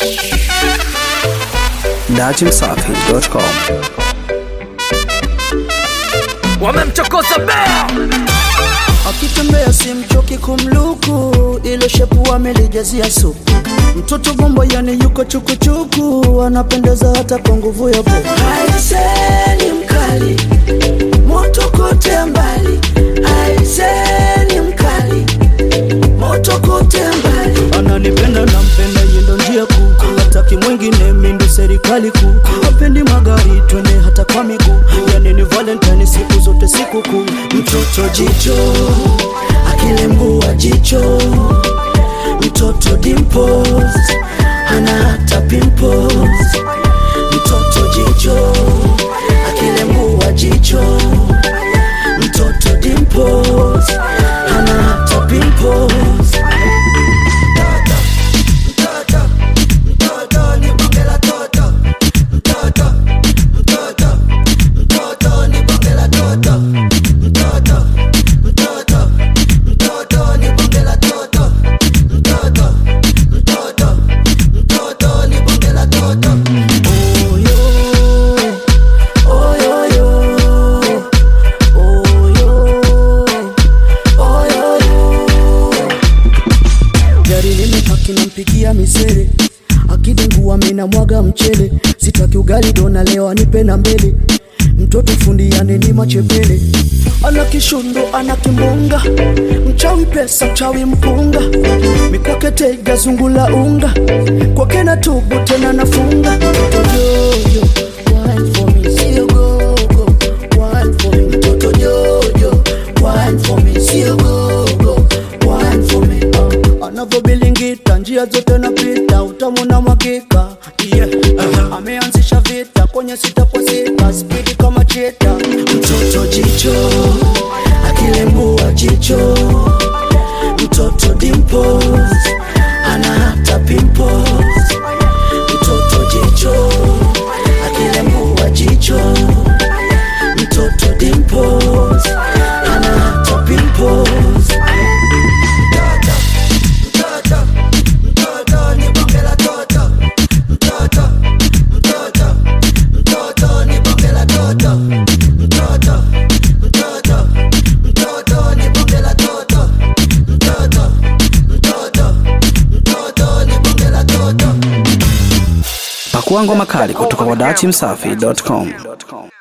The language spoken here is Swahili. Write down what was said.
datimsafi.com. wamemchokoza bea akitembea simchoki kumluku ile shepu amelijazia supu mtoto bombo yani yuko chukuchuku anapendeza hata kwa nguvu ya po aiseni mkali moto kote mbali aiseni mkali moto kote mbali ananipenda nampenda yendo njia kuu hataki mwingine mindu serikali kuu hapendi magari twende hata kwa miguu yani ni valentine siku zote siku kuu mtoto jicho akilembua jicho mtoto dimples hana hata pimples mtoto jicho akilembua jicho mtoto dimples hana hata pimples gari limepaki nampigia misere akidengua mina mwaga mchele sitaki ugali dona leo anipe na mbele mtoto fundi yaneni machepele ana kishundo ana kimbunga mchawi pesa mchawi mpunga mikwake tega zungula unga kwake na tubu tena nafunga mtoto jojo wine for me sio gogo wine for me mtoto jojo wine for me sio gogo wine for me uh. anavyobilingita njia zote napita utamu na mwakika yeah. uh-huh. ameanzisha vita kwenye sitaposita spidi kama cheta mtoto jicho akilembua jicho mtoto dimples ana hata pimples mtoto jicho akilembua jicho mtoto dimples ana hata pimples Pakua ngoma kali kutoka kwa datimsafi.com.